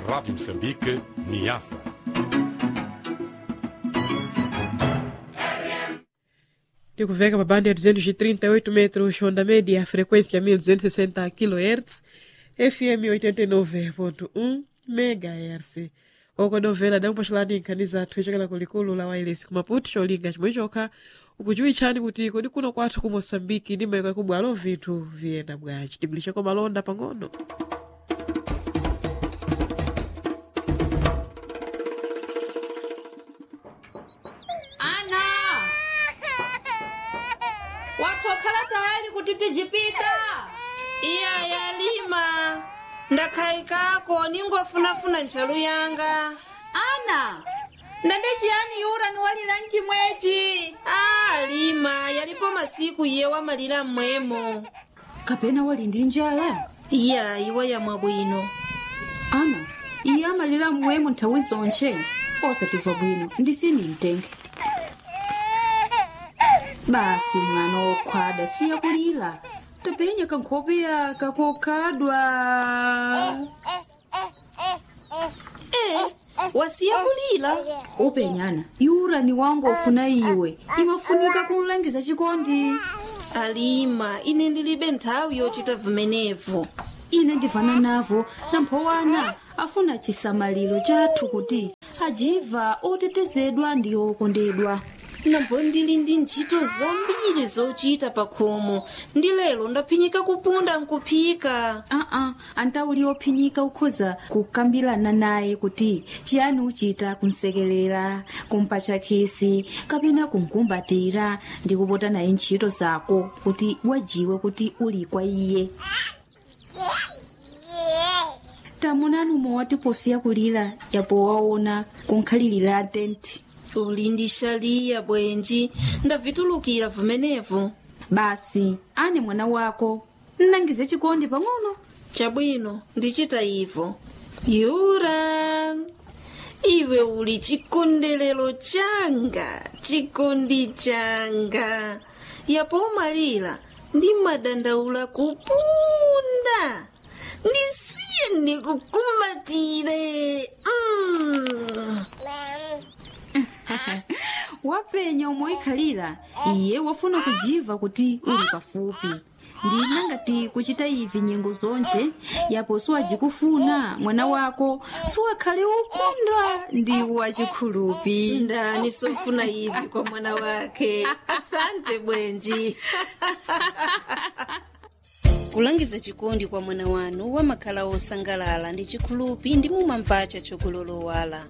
Rádio Moçambique, Niassa. tikuveka pa banda ya 238 metros onda média frequência 1260 kHz fm 89.1 megahertz oko novela dakupaxalani nkhani zathu ichokera kulikulu la wailesi kumaputi cholinga chimwe chokha ukudziwitchani kuti kodi kuno kwathu ku moçambike ndi mayiko yakubwalo vinthu viyenda bwanji tigulisheko malonda pang'ono ana watokhala tayari kuti tijipita iya yalima ndakhayikako ningofunafuna ntchalu yanga ana ndende chiyani yura niwalira mchimwechi a lima yalipo masiku iye wamalira mmwemo kapena wali ndi njala iya iwe yamwe bwino ana iye amalira mmwemo nthawi zonche osatimva bwino ndisini mtenge basi mwana wokhwada siya kulira tapenya kankhopeya kakokhadwa e wasiya kulira upenyana yura ni wangu ofuna iwe imafunika kumlangiza chikondi alima ine ndilibe nthawi yochita vimenevo ine ndivana navo namphowana afuna chisamaliro chathu kuti ajiva otetezedwa ndi okondedwa nambo ndili ndi ntchito zambiri zochita pa khomo ndi lero ndaphinyika kupunda nkuphika aa antauli ophinyika ukhoza kukambirana naye kuti chiyani uchita kumsekelera kumpatcha khisi kapena kumkumbatira ndi kupota naye ntchito zako kuti wajiwe kuti uli kwa iye tamunani umwe watiposiya kulira yapo waona kunkhalirira tenti uli ndi shaliya bwenji ndavitulukira vimenevo basi ane mwana wako nnangize chikondi pang'ono chabwino ndichita ivo yura iwe uli chikondelero changa chikondi changa yapo umalira ndi madandaula kupunda ndisiye ndikukumbatire mm. wapenya omwe ikhalira iye wafuna kujiva kuti uli pafupi ndina ngati kuchita ivi nyengo zonje yapo siwajikufuna mwana wako siwakhale ukondwa ndi wachikhulupi ndani sofuna ivi kwa mwana wake asante bwenji kulangiza chikondi kwa mwana wanu wamakhala osangalala ndi chikhulupi ndi mumamvacha chokulolowala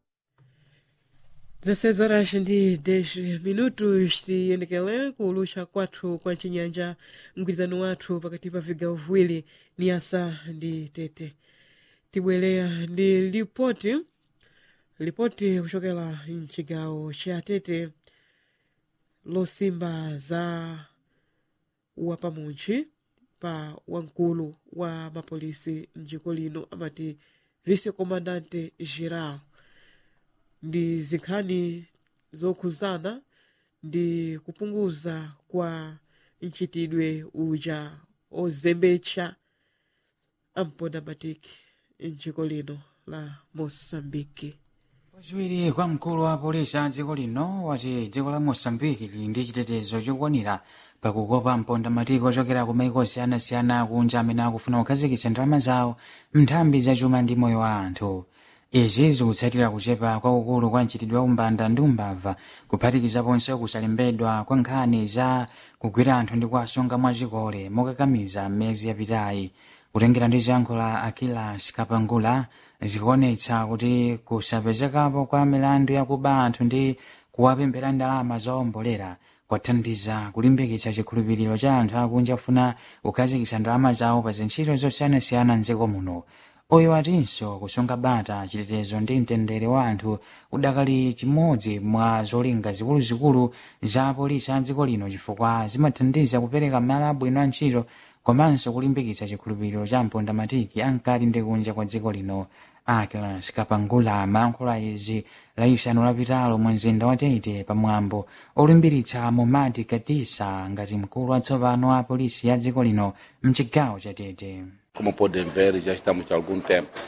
16 horas ndi 10 minutos tiyendekele kulusha kwathu kwa chinyanja mgwirizano wathu pakati pa vigawo viwiri ni asa ndi tete tibwereya ndi lipoti lipoti kuchokera mchigawo cha tete losimba za wapamuntchi pa wamkulu wa mapolisi mdziko lino amati vice comandante geral ndi zinkhani zokhuzana ndi kupunguza kwa mchitidwe uja ozembetsa ampondamatiki mdziko lino la moçambique wachiwiri kwa mkulu wa polisi a dziko lino wati dziko la moçambique lili ndi chitetezo chokwanira pakukopa mpondamatiki ochokera ku maiko osiyanasiyana kunja amene akufuna kukhazikitsa ndalama zawo mnthambi zachuma ndi moyo wa anthu izi zikutsatira kuchepa kwakukulu kwa mchitidwe wa umbanda ndi umbava kuphatikizaponso kusalembedwa kwa nkhani za kugwira anthu ndi kuwasunga mwachikole mokakamiza mmezi yapitayi kutengera ndi ziyankho la akilas kapangula zikuonetsa kuti kusapezekapo kwa milandu yakuba anthu ndi kuwapempera ndalama zowombolera kwathandiza kulimbikitsa chikhulupiriro cha anthu akunja kufuna kukhazikitsa ndalama zawo pa zintchito zosiyanasiyana mdziko muno oyo atinso kusunga bata chitetezo ndi mtendere wa anthu udakali chimodzi mwa zolinga zikuluzikulu za polisi a dziko lino chifukwa zimathandiza kupereka malo abwino a ntchito komanso kulimbikitsa chikhulupiriro cha mpondamatiki ankati ndi kunja kwa dziko lino akilas kapangula amayankhula izi laisanu lapitalo mu mzinda wa tete pamwambo olimbiritsa momati katisa ngati mkulu watsopano wa polisi ya dziko lino mchigawo cha tete Como podem ver, já estamos há algum tempo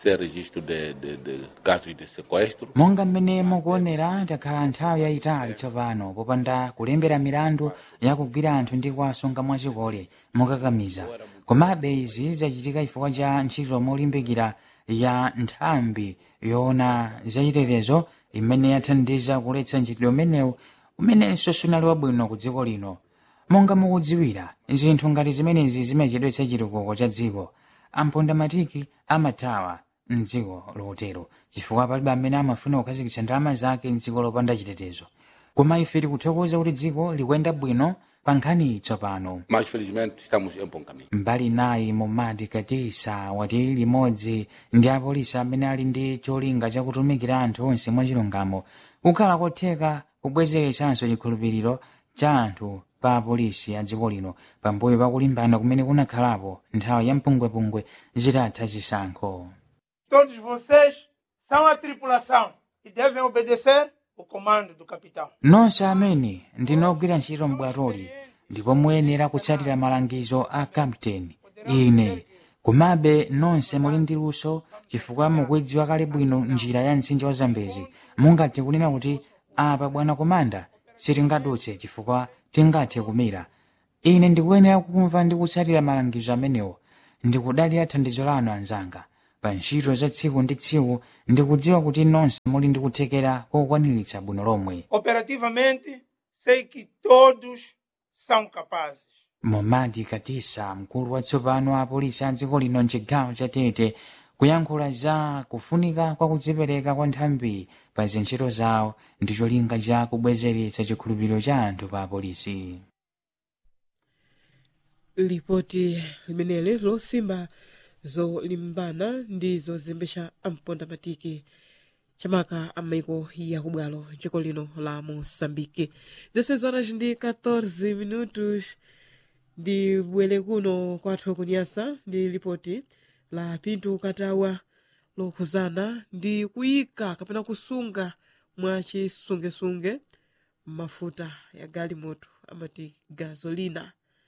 sem registro de, de, de casos de sequestro. monga mmene mukuonera takhala nthawi yayitali tsopano popanda kulembera milandu yakugwira anthu ndi kuwasunga mwachikole mokakamiza komabe izi zachitika chifukwa cha ntchito molimbikira ya nthambi yoona zachitetezo imene yathandiza kuletsa ntchitidwe umenewu umenenso sunali wabwino ku dziko lino monga mukudziwira zinthu ngati zimenezi zimachedwetsa chitukuko cha dziko amponda matiki amathawa mdziko lotero chifukwa palibe amene amafuna kukhazikitsa ndalama zake mdziko lopanda chitetezo koma ife tikuthokoza kuti dziko likuyenda bwino pa nkhani tsopano Mas felizmente estamos em bom caminho. mbali nayi momadi katisa wati limodzi ndi apolisi amene ali ndi cholinga chakutumikira anthu onse mwachilungamo kukhala kotheka kubwezeretsanso chikhulupiriro cha anthu pa apolisi a dziko lino pambuyo pakulimbana kumene kunakhalapo nthawi ya mpungwepungwe zitatha zisankho Todos vocês são a tripulação e devem obedecer o comando do capitão. nonse amene ndinogwira ntchito m'bwatoli ndipo muyenera kutsatira malangizo a kapteni ine komabe nonse muli ndi luso chifukwa mukuidziwa kale bwino njira ya mtsinje wa zambezi mungathe kunena kuti apa bwana komanda sitingadutse chifukwa tingathe kumira ine ndikuyenera kumva ndi kutsatira malangizo amenewo ndikudalira thandizo lanu anzanga pa ntchito za tsiku ndi tsiku ndikudziwa kuti nonse muli ndi kuthekera kokwaniritsa bwino lomwe Operativamente, sei que todos são capazes. momadi katisa mkulu watsopano wa apolisi a dziko lino mchigawo cha tete kuyankhula za kufunika kwa kudzipereka kwa nthambi pa zintchito zawo ndi cholinga cha kubwezeretsa chikhulupiriro cha anthu pa apolisi lipoti limeneli losimba zolimbana ndi zozembetsa amponda matiki chamaka amaiko ya kubwalo dziko lino la moçambique 16 horas ndi 14 minutos ndi bwere kuno kwathu kunyasa ndi lipoti la pinto katawa lokhuzana ndi kuyika kapena kusunga mwa chisungesunge mafuta ya galimoto amati gasolina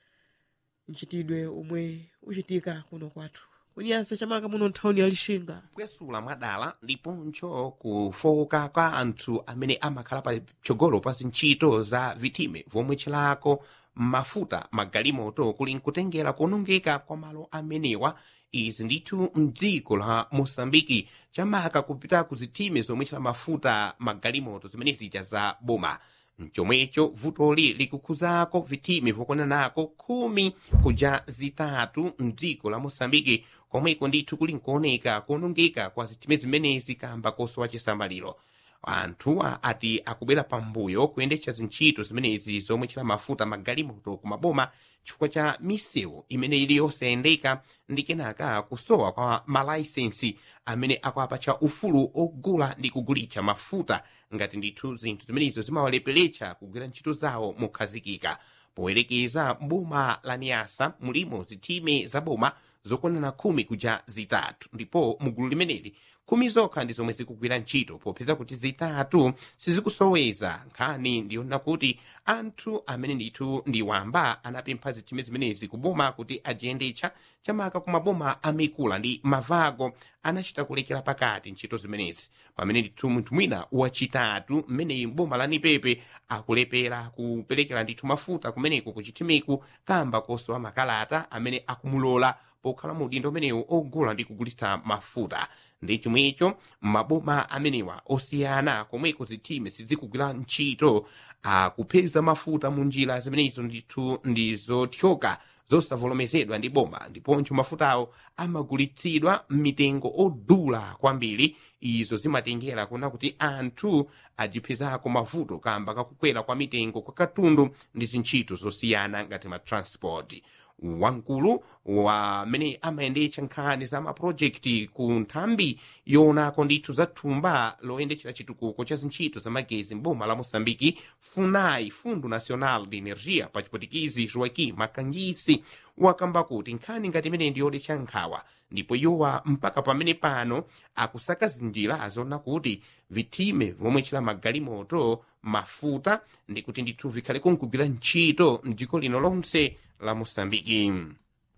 mchitidwe omwe uchitika kuno kwathu kunyasa chamaka muno nthawini ya lixinga kupwesula mwadala ndiponso kufowoka kwa anthu amene amakhala pa chogolo pa zintchito za vitime vomwe chilako mafuta magalimoto kuli nkutengera kuonongeka kwa malo amenewa izi ndithu mdziko la mosambiki chamaka kupita ku zitime zomwe chila mafuta magalimoto zimene zija za boma mchomwecho vutoli likukhuzako vitime vokonanako khumi kuja zitatu mdziko la mosambiki komweko ndithu kuli nkuoneka kuonongeka kwa zitime zimenezi kamba kosowa chisamaliro anthuwa ati akubwera pambuyo kuyendetsa zintchito zimenezi zomwe chila mafuta magalimoto kumaboma chifukwa cha misewu imene ili yosayendeka ndi kenaka kusowa kwa malaisensi amene akuapatsa ufulu ogula ndi kugulitsa mafuta ngati ndithu zinthu zimenezo zimawaleperetsa kugwira ntchito zawo mokhazikika poyerekeza boma la niasa mulimo zitime za boma zokonana khumi kuja zitatu ndipo mugulu limeneli khumi zokha ndi zomwe zikugwira ntchito popeza kuti zitatu sizikusoweza nkhani ndiyona kuti anthu amene ndithu ndi wamba anapempha zitime zimenezi kuboma kuti ajiyendetsa chamaka ku maboma amikula ndi mavago anachita kulekera pakati ntchito zimenezi pamene ndithu munthu mwina wachitatu mmeneyi boma la nipepe akulepera kuperekera ndithu mafuta kumeneko kuchitimeku kamba kosowa makalata amene akumulola pokhala mu udindo umenewu ogula ndi kugulitsa mafuta ndi chomwecho maboma amenewa osiyana komweko zitime sizikugwira ntchito akupeza mafuta mu njira zimenezo ndithu ndi zothyoka zosavomerezedwa ndi boma ndiponso mafutawo amagulitsidwa m'mitengo odula kwambiri izo zimatengera kuna kuti anthu ajipezako mavuto kamba kakukwera kwa mitengo kwa katundu ndi zintchito zosiyana ngati matransport wamkulu wamene amayendetsa nkhani za mapulojekiti ku nthambi yoonako ndithu za thumba loyendetsera chitukuko cha zintchito za magezi mboma la moçambiki funai fundo nacional de energia pa chipotikizi joaquim makangisi wakamba kuti nkhani ngati imene ndiyodetsa nkhawa ndipo iyowa mpaka pamene pano akusaka zinjira zona kuti vitime vomwe chila magalimoto mafuta ndi kuti ndithu vikhaleko nkugwira ntchito mdziko lino lonse la moçambiki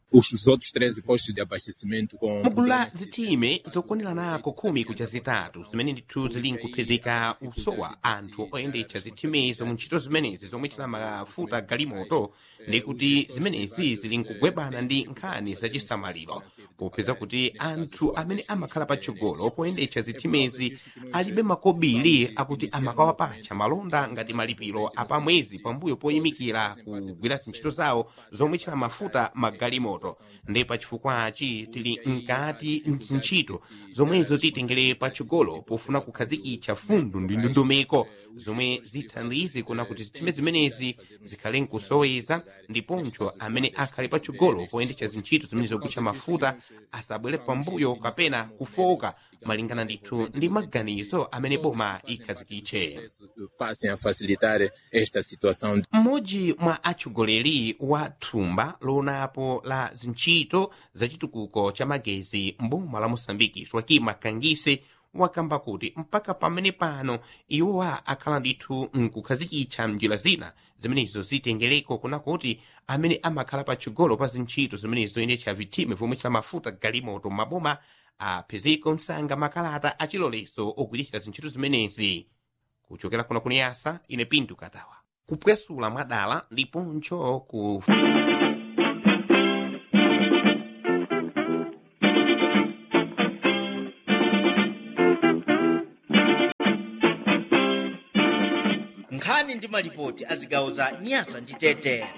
os outros 13 postos de abastecimento com mugulu la zitime zokwaniranako khumi kuja zitatu zimene ndithu zili nkuphezeka usowa anthu oyendetsa zitimezo mu ntchito zimenezi zomwetchera mafuta galimoto ndi kuti zimenezi zili nkugwebana ndi nkhani zachisamaliro popeza kuti anthu amene amakhala patsogolo poyendetsa zitimezi alibe makobiri akuti amakawapatcha malonda ngati malipiro apamwezi pambuyo poyimikira kugwira zintchito zawo zomwetchera mafuta magalimoto ndi pachifukwachi tili mkati ntchito zomwezo titengere patsogolo pofuna kukhazikitsa fundo ndi ndondomeko zomwe zithandize kuna kuti zitime zimenezi zikhale nkusoweza ndiponso amene akhale patsogolo poyendetsa zintchito zimene zogwitcha mafuta asabwere pambuyo kapena kufoka malingana ndithu ndi maganizo amene boma ikhazikitche passem a facilitar esta situação. mmodzi mwa atsogoleri wa thumba loonapo la zintchito zachitukuko cha magezi mboma la moçambike joaquim makangise wakamba kuti mpaka pamene pano iwowa akhala ndithu nkukhazikitsa njira zina zimenezo zitengereko kuna kuti amene amakhala patsogolo pa zintchito zimenezo zoyendetsa vitime vomwetchera mafuta galimoto maboma apezeko msanga makalata achilolezo ogwiritsa zintchito zimenezi kuchokera kuna kuniyasa ine pinto katawa kupwesula mwadala ndiponso ku nkhani ndi malipoti a zigawo za nyasa ndi tete